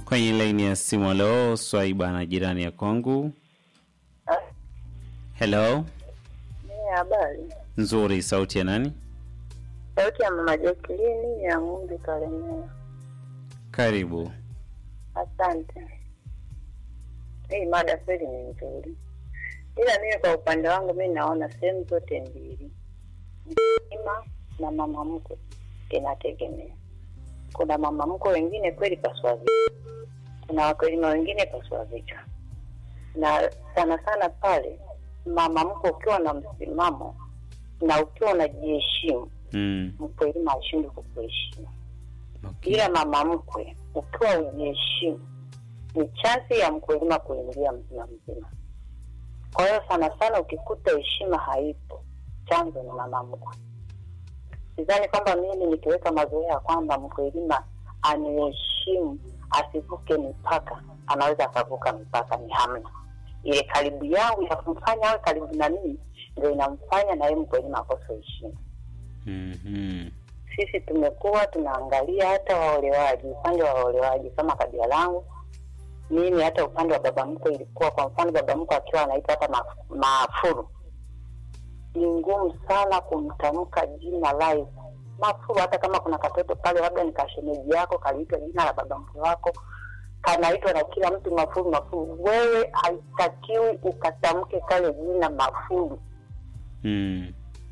kwenye laini ya simu. Leo Swaiba na jirani ya kwangu. Hello, Ni habari. nzuri. Sauti ya nani? Sauti ya mama Jacqueline ya Ng'umbi Kalemera. Karibu. Asante. Hii mada kweli ni nzuri, ila mimi kwa upande wangu mi naona sehemu zote mbili, mkulima na mama mkwe inategemea. Kuna mama mkwe wengine kweli paswa vichwa, kuna wakulima wengine paswa vichwa, na sana sana pale mama mkwe ukiwa na msimamo na ukiwa unajiheshimu, Mm. mkulima hashindwi kukuheshimu Okay. ila mama mkwe ukiwa ujiheshimu ni chansi ya mkulima kuingia mzima mzima. Kwa hiyo sana sana ukikuta heshima haipo, chanzo ni mama mkwe. Sidhani kwamba mimi nikiweka mazoea ya kwamba mkulima aniheshimu asivuke mipaka, anaweza akavuka mipaka, ni hamna. Ile karibu yangu ya kumfanya awe karibu na mimi ndio inamfanya na yeye mkulima akose heshima Mhm. sisi tumekuwa tunaangalia hata waolewaji, upande wa waolewaji kama kabila langu mimi, hata upande wa baba mkwe ilikuwa, kwa mfano baba mkwe akiwa anaitwa hata ma- Mafuru, ni ngumu sana kumtamka jina live Mafuru, hata kama kuna katoto pale, labda ni kashemeji yako kaliitwa jina la baba mkwe wako, kanaitwa na kila mtu Mafuru, Mafuru. Wewe haitakiwi ukatamke kale jina Mafuru Mm.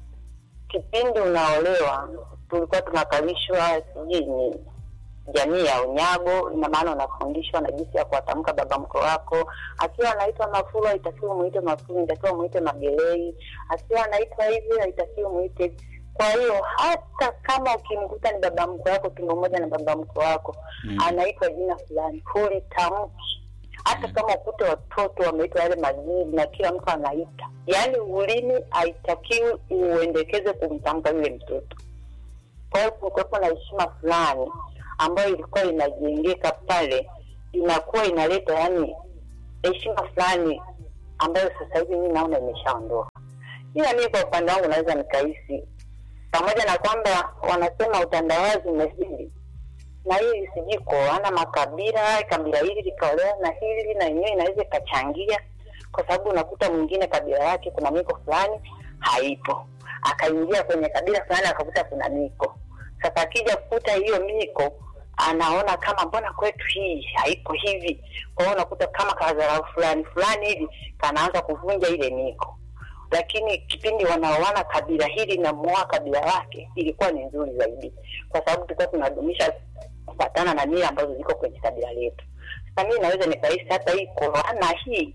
kipindi unaolewa tulikuwa tunakalishwa sijui ni jamii ya unyago ina maana unafundishwa na jinsi ya kuwatamka baba mkwe wako akiwa anaitwa mafuru haitakiwa muite mafuru itakiwa muite magelei akiwa anaitwa hivi haitakiwa muite hivi kwa hiyo hata kama ukimkuta ni baba mkwe wako tumbo moja na baba mkwe wako Mm. anaitwa jina fulani hulitamki hata kama ukute watoto wameitwa yale majini na kila mtu anaita yaani ulimi haitakiwi uendekeze kumtamka yule mtoto kwa hiyo kulikuwepo na heshima fulani ambayo ilikuwa inajengeka pale inakuwa inaleta yani heshima fulani ambayo sasa hivi mi naona imeshaondoka ila mii kwa upande wangu naweza nikahisi pamoja na kwamba wanasema utandawazi umezidi na hii sijui kuoana makabila, kabila hili likaolewa na hili, na yenyewe inaweza ikachangia, kwa sababu unakuta mwingine kabila yake kuna miko fulani haipo, akaingia kwenye kabila fulani akakuta kuna miko. Sasa akija kukuta hiyo miko anaona kama mbona kwetu hii haipo hivi, kwa hiyo unakuta kama kadharau fulani fulani hivi kanaanza kuvunja ile miko lakini kipindi wanaoana kabila hili na muoa kabila lake ilikuwa ni nzuri zaidi, kwa sababu tulikuwa tunadumisha kufatana na mila ambazo ziko kwenye kabila letu. Sasa mimi naweza nikahisi hata hii kuoana hii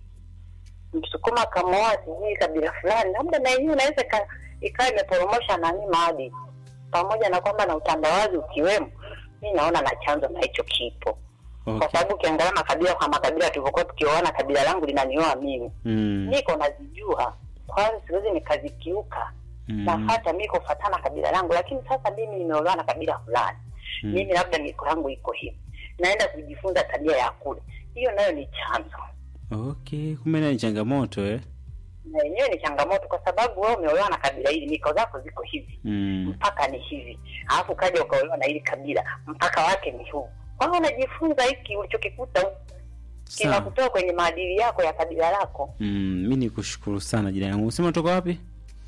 Msukuma akamuoa sijui kabila fulani, labda na yenyewe inaweza ika- ikawa imeporomosha nani maadili, pamoja na kwamba na utandawazi ukiwemo, mi naona na chanzo na hicho kipo kwa Okay. sababu ukiangalia makabila kwa makabila tulivyokuwa tukioana, kabila langu linanioa mimi Mm. niko nazijua kwanza siwezi nikazikiuka Mm. nafata mi kufatana kabila langu lakini sasa mimi nimeolewa na kabila fulani Mm. mimi labda miko yangu iko hivi naenda kujifunza tabia ya kule hiyo nayo ni chanzo Okay, kumbe na ni changamoto eh? na yenyewe ni changamoto kwa sababu wewe umeolewa na kabila hili miko zako ziko hivi Mm. mpaka ni hivi alafu ukaja ukaolewa na hili kabila mpaka wake ni huu kwa hiyo unajifunza hiki ulichokikuta huku Sawa. kinakutoa kwenye maadili yako ya kabila lako Mm, mi ni kushukuru sana jirani yangu. Sema toka wapi?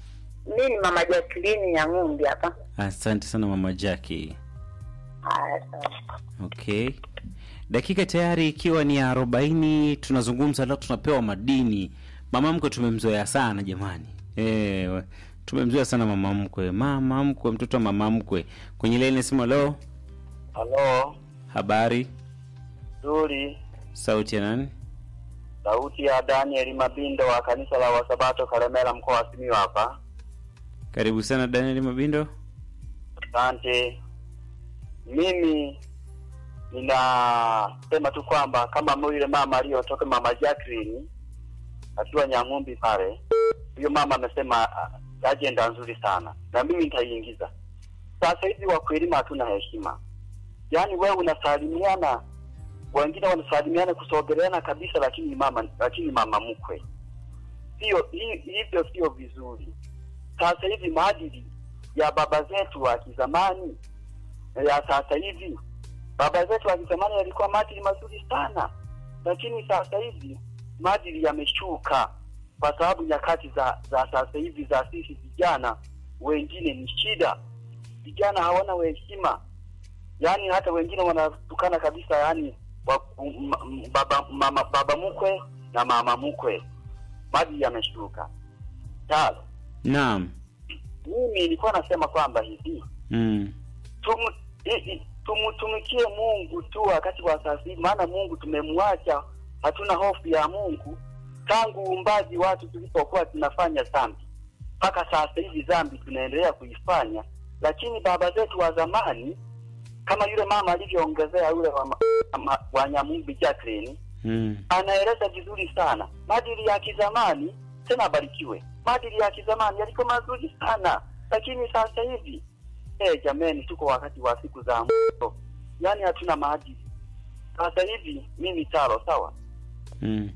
mi ni mama Jacqueline ya ng'umbi hapa Asante sana mama Jackie. haya sawa Okay, dakika tayari ikiwa ni arobaini, tunazungumza leo, tunapewa madini. Mama mkwe tumemzoea sana jamani, eh, tumemzoea sana mama mkwe, mama mkwe, mtoto wa mama mkwe. Kwenye laini simu, leo Halo, habari, nzuri. sauti ya nani? Sauti ya Daniel Mabindo wa kanisa la Wasabato Kalemera, mkoa wa Simiyu hapa. Karibu sana Daniel Mabindo. Asante. Mimi ninasema tu kwamba kama yule mama aliyotoka mama Jacqueline akiwa Nyang'umbi pale, huyo mama amesema uh, ajenda nzuri sana, na mimi nitaiingiza. Sasa hivi wakulima hatuna heshima, yaani wewe unasalimiana, wengine wanasalimiana kusogeleana kabisa, lakini mama lakini mama mkwe, sio hi- hivyo, sio vizuri. Sasa hivi maadili ya baba zetu wa kizamani na ya sasa hivi baba zetu wa kizamani yalikuwa maadili mazuri sana, lakini sasa hivi maadili yameshuka, kwa sababu nyakati za za sasa hivi za sisi vijana wengine ni shida. Vijana hawana heshima, yaani hata wengine wanatukana kabisa, yaani wa, m, m, baba mama, baba mkwe na mama mkwe, maadili yameshuka. Tano, Naam. mimi nilikuwa nasema kwamba hivi Mm. tumu, i- i- tumtumikie Mungu tu wakati wa sasa hivi, maana Mungu tumemwacha, hatuna hofu ya Mungu tangu uumbaji watu tulipokuwa tunafanya dhambi mpaka sasa hivi dhambi tunaendelea kuifanya, lakini baba zetu wa zamani kama yule mama alivyoongezea yule wa, ma- ma- wa Nyamumbi Jacqueline Mm. anaeleza vizuri sana maadili ya kizamani, tena abarikiwe. Maadili ya kizamani yalikuwa mazuri sana, lakini sasa hivi eh, jameni, tuko wakati wa siku za mwisho, yaani hatuna maadili sasa hivi. Mimi taro sawa, Mm.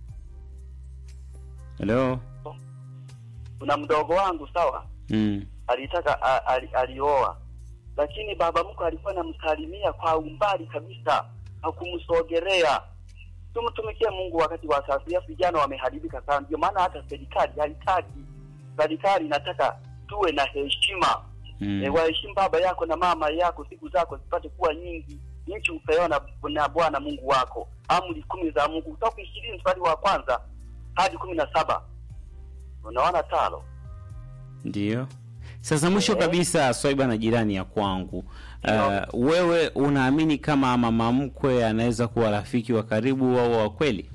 Hello. kuna mdogo wangu sawa, Mm. alitaka a- ali, alioa, lakini baba mkwe alikuwa anamsalimia kwa umbali kabisa, hakumsogelea. Tumtumikie Mungu wakati wa sasa hivi, vijana wameharibika sana. Ndio maana hata serikali haitaki, serikali inataka tuwe na heshima Mm. e, waheshimu baba yako na mama yako, siku zako zipate kuwa nyingi. Nchi upewa na, na Bwana Mungu wako, amri kumi za Mungu kutoka ishirini mstari wa kwanza hadi kumi na saba unaona talo Ndio. Sasa mwisho Eh. kabisa, Swaiba na jirani ya kwangu, uh, wewe unaamini kama mama mkwe anaweza kuwa rafiki wa karibu au wa kweli?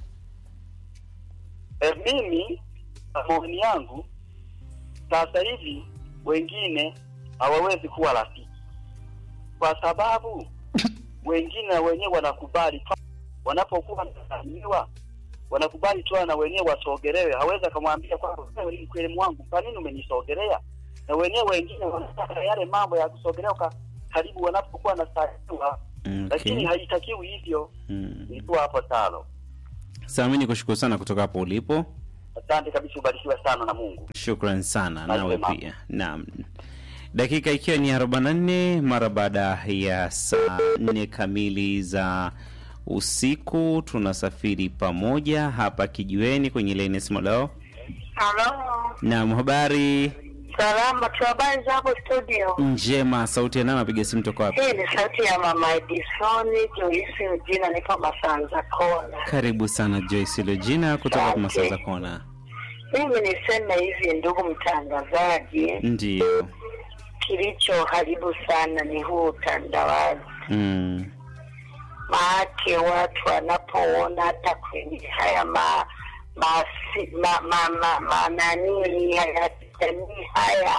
e, mimi kwa maoni yangu sasa hivi wengine hawawezi kuwa rafiki kwa sababu wengine wenyewe wanakubali tu wanapokuwa wanasalimiwa wanakubali tu na wenyewe wasogelewe. Hawezi akamwambia kwamba wewe ni mkweli wangu, kwa nini umenisogelea? Na wenyewe wengine wanataka yale mambo ya kusogelewa ka- karibu wanapokuwa wanasalimiwa, lakini Okay. haitakiwi hivyo. Mm. Nilikuwa hapo tano. Sasa mimi nikushukuru sana kutoka hapo ulipo. Asante kabisa, ubarikiwe sana na Mungu. Shukran sana Bye, nawe mama. pia. Naam. Dakika ikiwa ni 44 mara baada ya saa 4 kamili za usiku, tunasafiri pamoja hapa kijiweni kwenye laini ya simu leo. Halo, Naam, habari salama tu, habari za hapo studio? njema. Sauti ya nani anapiga simu toka wapi? Hii ni sauti ya mama Edisoni Joyce Mjina, niko Masanza Kona. Karibu sana Joyce Lojina kutoka Asante. kwa Masanza Kona. Mimi niseme hivi, ndugu mtangazaji, Ndio. kilichoharibu sana ni huu utandawazi. Mm. Maake watu wanapoona hata kwenye haya ma masi- ma, ma, ma, ma, nanii ya kijamii haya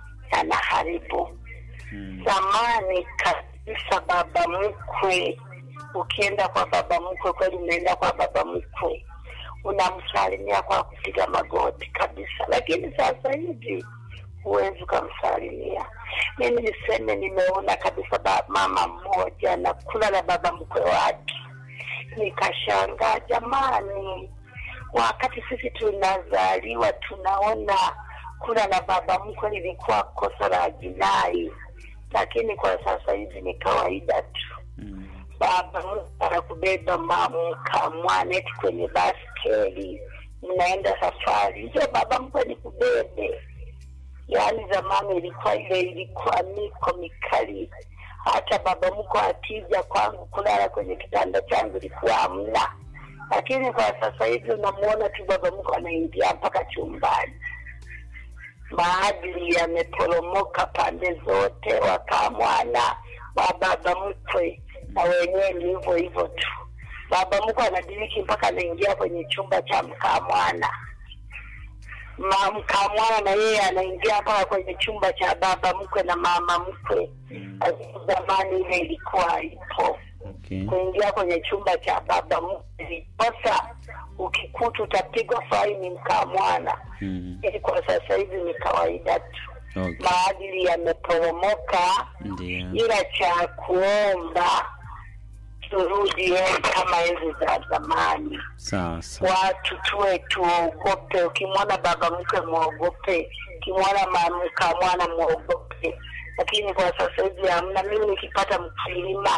yanaharibu Mm. zamani kabisa baba mkwe ukienda kwa baba mkwe kweli unaenda kwa baba mkwe unamsalimia kwa kupiga magoti kabisa lakini sasa hivi huwezi ukamsalimia mimi niseme nimeona kabisa ba, mama mmoja na kula na baba mkwe wake nikashangaa jamani wakati sisi tunazaliwa tunaona kula na baba mkwe lilikuwa kosa la jinai lakini kwa sasa hivi ni kawaida tu Mm. baba mkwe anakubeba mamka mwaneti kwenye baskeli mnaenda safari ndio baba mkwe ni kubebe yaani zamani ilikuwa ile ilikuwa miko mikali hata baba mkwe akija kwangu kulala kwenye kitanda changu ilikuwa hamna lakini kwa sasa hivi unamuona tu baba mkwe anaingia mpaka chumbani maadili yameporomoka pande zote, wakamwana wa baba mkwe na wenyewe ni hivyo hivyo tu. Baba mkwe anadiriki mpaka anaingia kwenye chumba cha mkamwana, ma mkamwana na yeye anaingia mpaka kwenye chumba cha baba mkwe na mama mkwe. Lakini Zamani ile ilikuwa ipo Okay. kuingia kwenye chumba cha baba mkwe, kosa ukikuta utapigwa faini mkamwana Mm. ili kwa sasa hivi ni kawaida tu, Okay. maadili yameporomoka, Ndio. ila cha kuomba turudi enzi kama enzi za zamani. Sawa sawa. Watu tuwe tuogope, ukimwona baba mkwe mwogope, ukimwona mamka mwana mwogope, lakini kwa sasa hivi hamna. Mimi nikipata mkulima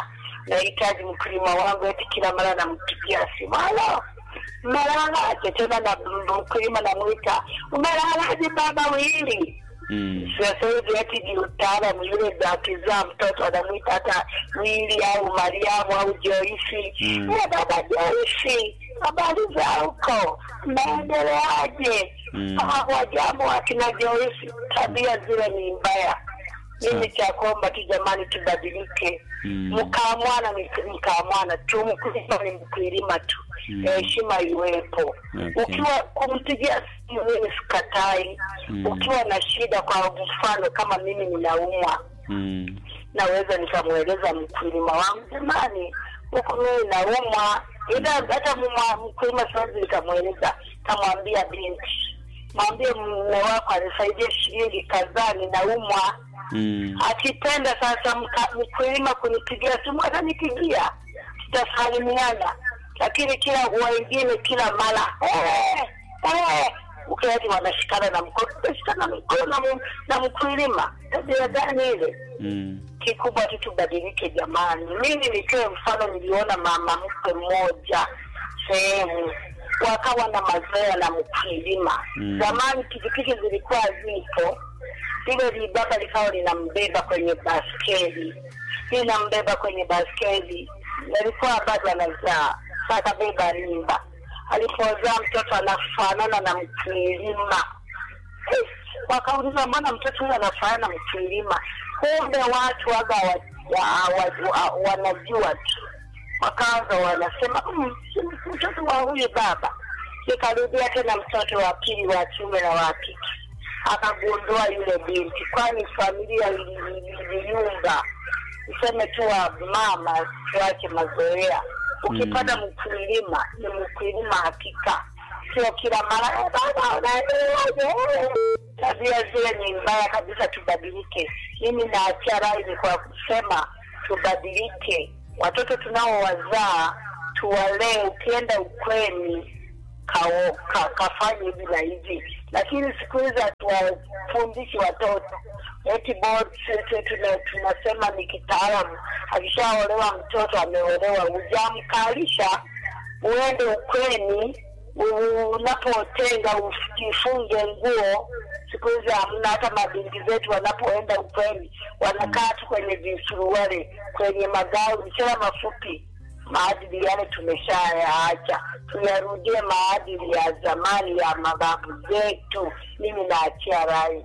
nahitaji mkulima wangu eti kila mara nampigia simu halo umelalaje tena na mkulima namwita umelalaje baba wili Mm. sasa hivi eti ni utaalamu yule akizaa mtoto anamwita hata wili au mariamu au joisi Mm. "Eh, baba joisi habari za huko mnaendeleaje Mm. Ah, wajambo akina joisi tabia zile ni mbaya mimi cha kuomba tu jamani tubadilike Mm. mkaamwana ni mkaamwana tu mkulima ni mkulima tu Mm. heshima iwepo Okay. ukiwa kumpigia simu mimi sikatai Mm. ukiwa na shida kwa mfano kama mimi ninaumwa Mm. naweza nikamweleza mkulima wangu jamani huku mimi naumwa ila hata mwa- mkulima siwezi nikamweleza kamwambia binti mwambie mme wako anisaidie shilingi kadhaa ninaumwa Mm. akipenda sasa mka- mkulima kunipigia simu atanipigia tutasalimiana lakini kila wengine kila mara eh, eh, ukiati wanashikana na mkono utashikana mkono na mu- na mkulima tabia gani ile Mm. kikubwa tu tubadilike jamani mimi nitoe mfano niliona mama mkwe mmoja sehemu wakawa na mazoea na mkulima Mm. zamani pikipiki zilikuwa zipo lile libaba likawa linambeba kwenye baskeli linambeba kwenye baskeli alikuwa bado anazaa sa akabeba mimba alipozaa mtoto anafanana na mkulima Eh, wakauliza mbona mtoto huyu anafanana na mkulima kumbe watu waga wa, wa, wa, wa, wanajua tu wakaanza wanasema "Mm, si mtoto wa huyu baba ikarudia tena mtoto wa pili wa kiume na wa kike akagundua yule binti kwani familia ili- ili- iliyumba useme tu wa mama tuache mazoea ukipata mkulima ni mkulima hakika sio kila mara "Eh, baba unaendeleaje Eh." tabia zile ni mbaya kabisa tubadilike mimi naachia rai kwa kusema tubadilike watoto tunaowazaa tuwalee ukienda ukweni kao, ka, kafanye hivi na hivi lakini siku hizi hatuwafundishi watoto eti board tu- tuna- tunasema ni kitaalamu akishaolewa mtoto ameolewa hujamkalisha uende ukweni u- unapotenga ujifunge nguo siku hizi hamna hata mabinti zetu wanapoenda ukweni wanakaa tu kwenye visuruale kwenye magauni tena mafupi maadili yale tumeshayaacha tuyarudie maadili ya zamani ya mababu zetu mimi naachia rai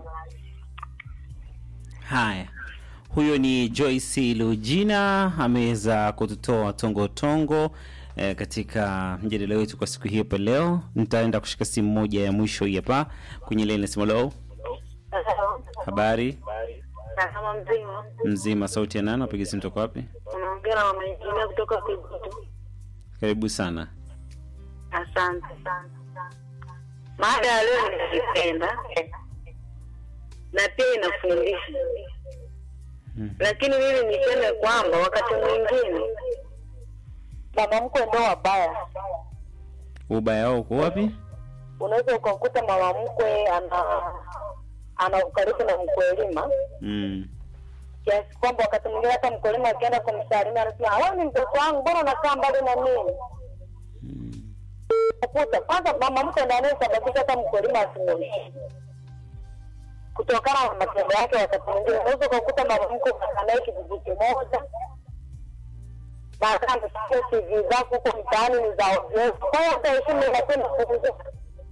Haya, huyo ni Joyce Lugina ameweza kututoa tongo tongo eh, katika mjadala wetu kwa siku hiyo pa leo. Nitaenda kushika simu moja ya mwisho hii hapa kwenye ile nasema lo, habari kama mzima mzima, sauti ya nani? Napiga simu toka wapi? unaongea na mama injinia kutoka Kigutu. Karibu sana. Asante. Mada ya leo nilipenda na pia inafundisha, Mm. lakini mimi niseme kwamba wakati mwingine mama mkwe ndo wabaya. Ubaya wao uko wapi? Unaweza ukakuta mama mkwe ana ana ukaribu na mkulima Mm. kiasi kwamba wakati mwingine hata mkulima akienda kumsalimia anasema wewe ni mtoto wangu, mbona unakaa mbali na mimi? Mm. kukuta kwanza mama mke ndiye anayesababisha hata mkulima asimuheshimu kutokana na matendo yake. Wakati mwingine unaweza ukakuta mama mke unakaa naye kijiji kimoja na hata amesikia CV zako huko mtaani ni za ovyo, kwa hiyo hata heshima inakwenda kupunguka.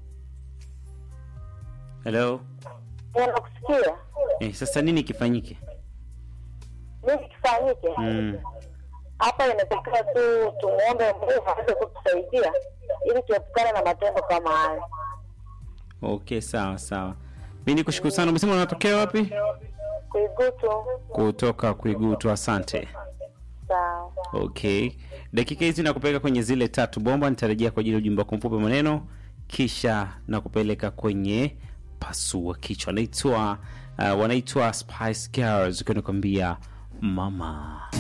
Hello. Unakusikia Eh, sasa nini kifanyike? nini kifanyike Mm. hapa? Inatakiwa tu tumwombe Mungu aweze kutusaidia ili tuepukane na matendo kama haya. Okay, sawa sawa. Mimi nikushukuru sana. Umesema unatokea wapi? Kuigutu Kutoka Kuigutu. Asante. sawa. Okay, dakika hizi nakupeleka kwenye zile tatu bomba. Nitarejea kwa ajili ya ujumbe wako mfupi maneno, kisha nakupeleka kwenye pasua kichwa. Wanaitwa uh, wanaitwa Spice Girls, ukiwa nakwambia mama